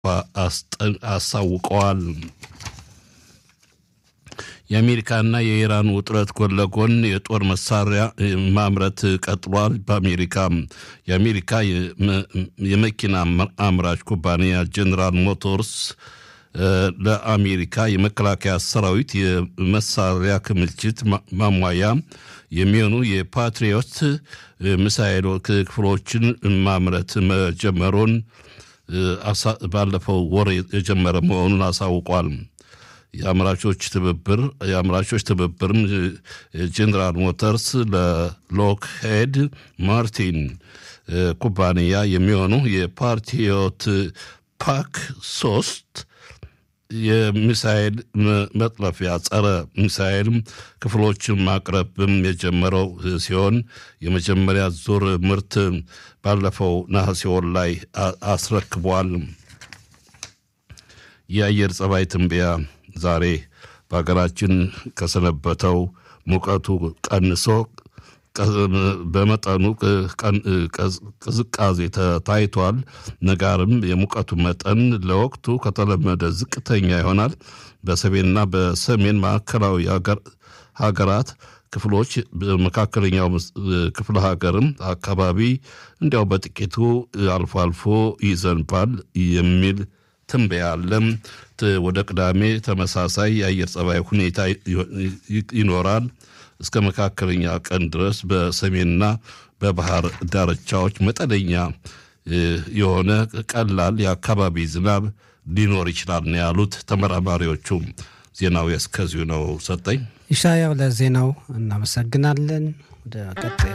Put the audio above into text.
አሳውቀዋል። የአሜሪካና የኢራን ውጥረት ጎን ለጎን የጦር መሳሪያ ማምረት ቀጥሏል። በአሜሪካ የአሜሪካ የመኪና አምራች ኩባንያ ጀነራል ሞቶርስ ለአሜሪካ የመከላከያ ሰራዊት የመሳሪያ ክምችት ማሟያ የሚሆኑ የፓትሪዮት ሚሳይል ክፍሎችን ማምረት መጀመሩን ባለፈው ወር የጀመረ መሆኑን አሳውቋል። የአምራቾች ትብብር የአምራቾች ትብብርም ጀነራል ሞተርስ ለሎክሄድ ማርቲን ኩባንያ የሚሆኑ የፓትሪዮት ፓክ ሶስት የሚሳኤል መጥለፊያ ጸረ ሚሳኤል ክፍሎችን ማቅረብም የጀመረው ሲሆን የመጀመሪያ ዙር ምርት ባለፈው ነሐሴ ወር ላይ አስረክቧል። የአየር ጸባይ ትንበያ ዛሬ በሀገራችን ከሰነበተው ሙቀቱ ቀንሶ በመጠኑ ቅዝቃዜ ታይቷል። ነጋርም የሙቀቱ መጠን ለወቅቱ ከተለመደ ዝቅተኛ ይሆናል። በሰሜንና በሰሜን ማዕከላዊ ሀገራት ክፍሎች በመካከለኛው ክፍለ ሀገርም አካባቢ እንዲያው በጥቂቱ አልፎ አልፎ ይዘንባል የሚል ትንበያ አለ። ወደ ቅዳሜ ተመሳሳይ የአየር ጸባይ ሁኔታ ይኖራል። እስከ መካከለኛ ቀን ድረስ በሰሜንና በባህር ዳርቻዎች መጠነኛ የሆነ ቀላል የአካባቢ ዝናብ ሊኖር ይችላል ነው ያሉት ተመራማሪዎቹ። ዜናው እስከዚሁ ነው። ሰጠኝ ኢሻያው ለዜናው እናመሰግናለን። ወደ ቀጣይ